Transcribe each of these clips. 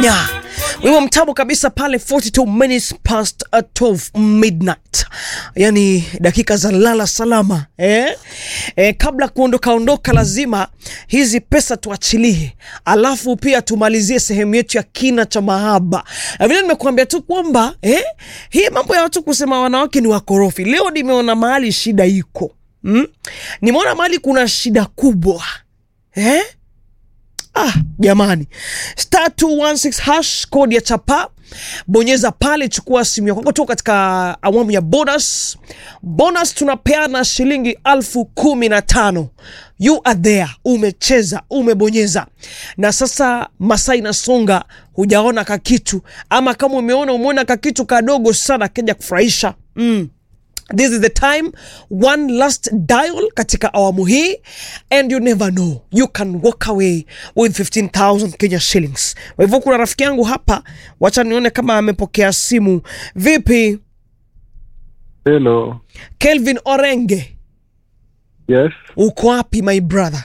Kenya. Wimbo mtamu kabisa pale 42 minutes past 12 midnight, yani dakika za lala salama eh? Eh, kabla kuondoka ondoka, lazima hizi pesa tuachilie, alafu pia tumalizie sehemu yetu ya kina cha mahaba. Na vile nimekuambia tu kwamba eh, hii mambo ya watu kusema wanawake ni wakorofi, leo nimeona mahali shida iko mm? Nimeona mahali kuna shida kubwa eh? Ah, jamani, star 216 hash kodi ya chapa, bonyeza pale, chukua simu yako kwako tu katika awamu ya bonus. Bonus tunapeana shilingi alfu kumi na tano. You are there, umecheza umebonyeza, na sasa masaa inasonga, hujaona kakitu, ama kama umeona umeona kakitu kadogo sana keja kufurahisha mm. This is the time, one last dial katika awamu hii and you never know, you can walk away with 15,000 Kenya shillings. Kwa hivyo kuna rafiki yangu hapa, wacha nione kama amepokea simu. Vipi Hello. Kelvin Orenge, Yes, uko wapi my brother?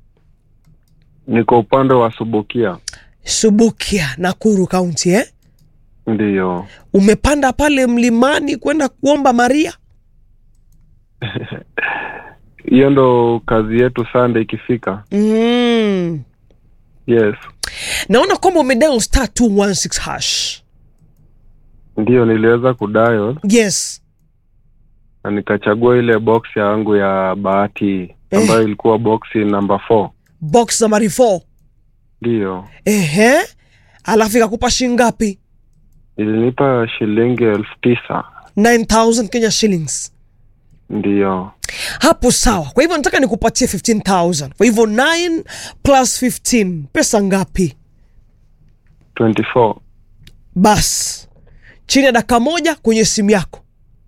niko upande wa Subukia. Subukia, Nakuru County eh? Ndiyo. Umepanda pale mlimani kwenda kuomba Maria? Hiyo ndo kazi yetu Sunday ikifika. Mm. Yes. Naona kwamba umedial star 216 hash. Ndiyo niliweza kudial Yes. na nikachagua ile box yangu ya bahati ambayo ilikuwa box number 4. Box number 4. Ndiyo. Ehe, alafu ikakupa shilingi ngapi? Ilinipa shilingi elfu tisa. 9000 Kenya shillings. Ndiyo. Hapo sawa. Kwa hivyo nataka nikupatie 15000. Kwa hivyo 9 plus 15 pesa ngapi? 24. Bas, chini ya dakika moja kwenye simu yako.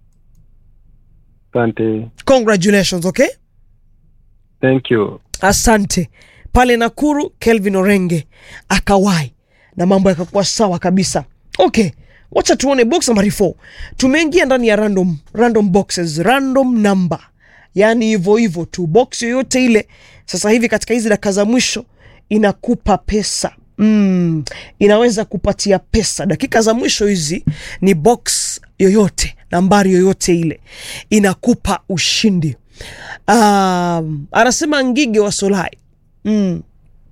Asante. Congratulations, okay? Thank you. Asante. Pale Nakuru, Kelvin Orenge akawai na mambo yakakuwa sawa kabisa. Okay, wacha tuone box nambari 4. Tumeingia ndani ya random, random boxes, random number, yaani hivyo hivyo tu, box yoyote ile. Sasa hivi katika hizi dakika za mwisho inakupa pesa mm, inaweza kupatia pesa. Dakika za mwisho hizi ni box yoyote, nambari yoyote ile inakupa ushindi. Um, anasema Ngige wa Solai mm.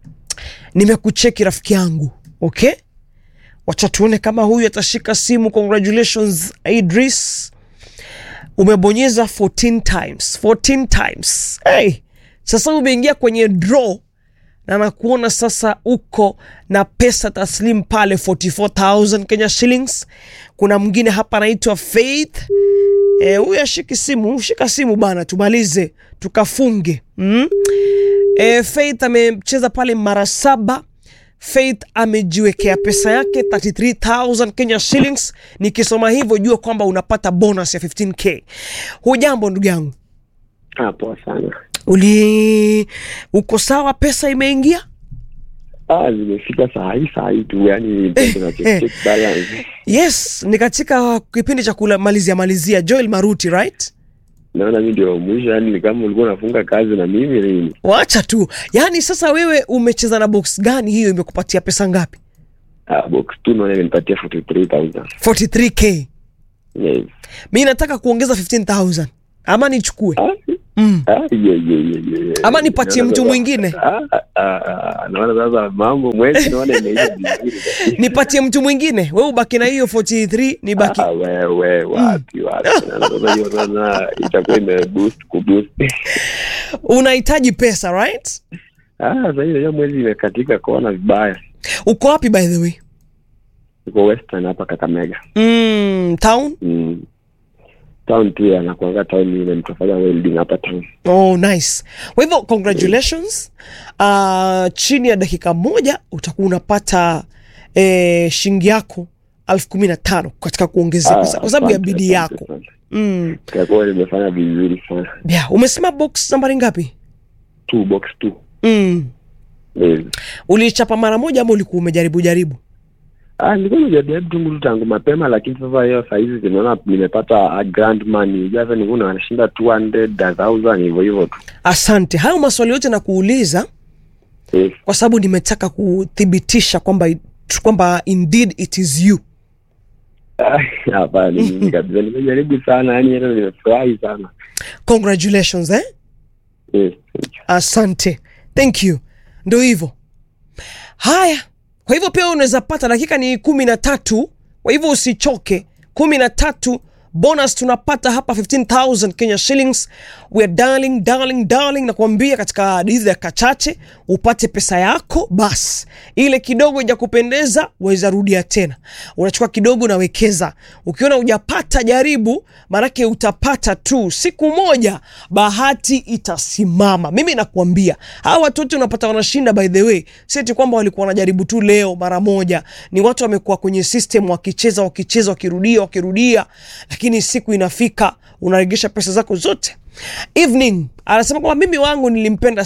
Nimekucheki rafiki yangu, okay, wacha tuone kama huyu atashika simu. Congratulations Idris, umebonyeza 14 times 14 times. Hey, sasa umeingia kwenye draw na nakuona sasa uko na pesa taslim pale 44000 Kenya shillings. Kuna mwingine hapa anaitwa Faith Eh, huyu ashiki simu, shika simu bana, tumalize tukafunge. Mm? Eh, Faith amecheza pale mara saba. Faith amejiwekea pesa yake 33000 Kenya shillings. Nikisoma hivyo jua kwamba unapata bonus ya 15k. Hujambo ndugu yangu, Ah, poa sana. uli uko sawa? Pesa imeingia? Ah, zimefika saa hii saa hii tu, yani tuna check check balance. Yes, ni katika kipindi cha kumalizia malizia. Joel Maruti, right? Naona mimi ndio mwisho, yani ni kama ulikuwa unafunga kazi na mimi nini. Wacha tu. Yaani sasa wewe umecheza na box gani hiyo imekupatia pesa ngapi? Ah, box tu naona imenipatia 43000. 43k. Yes. Mi nataka kuongeza 15000 ama nichukue Ah, mm. ah, yeah, yeah, yeah, yeah, yeah. ama nipatie Naona mtu sasa- mwingine Ah, ah, ah, ah, naona sasa mambo mwezi naona imeisha vizuri. nipatie mtu mwingine we ubaki na hiyo 43 nibaki Ah, wewe wapi wapi. Naona Sasa hiyo sasa itakuwa ime boost ku boost. unahitaji pesa right Ah, sasa hiyo mwezi imekatika kona vibaya. uko wapi by the way Uko Western hapa Kakamega. mm, town Mm. Town pia nakuanga town ile mtafanya welding hapa town. oh nice kwa hivyo congratulations uh, chini ya dakika moja utakuwa unapata eh, shilingi yako elfu kumi na tano katika kuongezea kwa sa- kwa sababu ya asante, bidii asante yako sana. mm. Kwa kuwa nimefanya vizuri sana. yeah. umesema box nambari ngapi Two box two. mm. Yes. ulichapa mara moja ama ulikuwa umejaribu jaribu Ah, nilikuwa nimejaribu tu ngulu tangu mapema lakini sasa hiyo saa hizi zinaona nimepata a grand money. Sasa nilikuwa nashinda 200 1000 hivyo hivyo tu. asante hayo maswali yote na kuuliza Yes. kwa sababu nimetaka kuthibitisha kwamba tr- kwamba indeed it is you Ah, Hapana, ni mimi kabisa. Nimejaribu sana, yani hata nimefurahi sana. congratulations eh? Yes, thank you. asante thank you ndo hivyo haya kwa hivyo pia unaweza pata dakika ni kumi na tatu kwa hivyo usichoke kumi na tatu bonus tunapata hapa 15000 kenya shillings we are darling darling darling nakuambia katika hizi dakika chache upate pesa yako basi ile kidogo ija kupendeza waweza rudia tena unachukua kidogo unawekeza ukiona hujapata jaribu maanake utapata tu siku moja bahati itasimama mimi nakuambia hawa watu wote unapata wanashinda by the way sieti kwamba walikuwa wanajaribu tu leo mara moja ni watu wamekuwa kwenye system wakicheza wakicheza wakirudia wakirudia lakini siku inafika unaregesha pesa zako zote evening anasema kwamba mimi wangu nilimpenda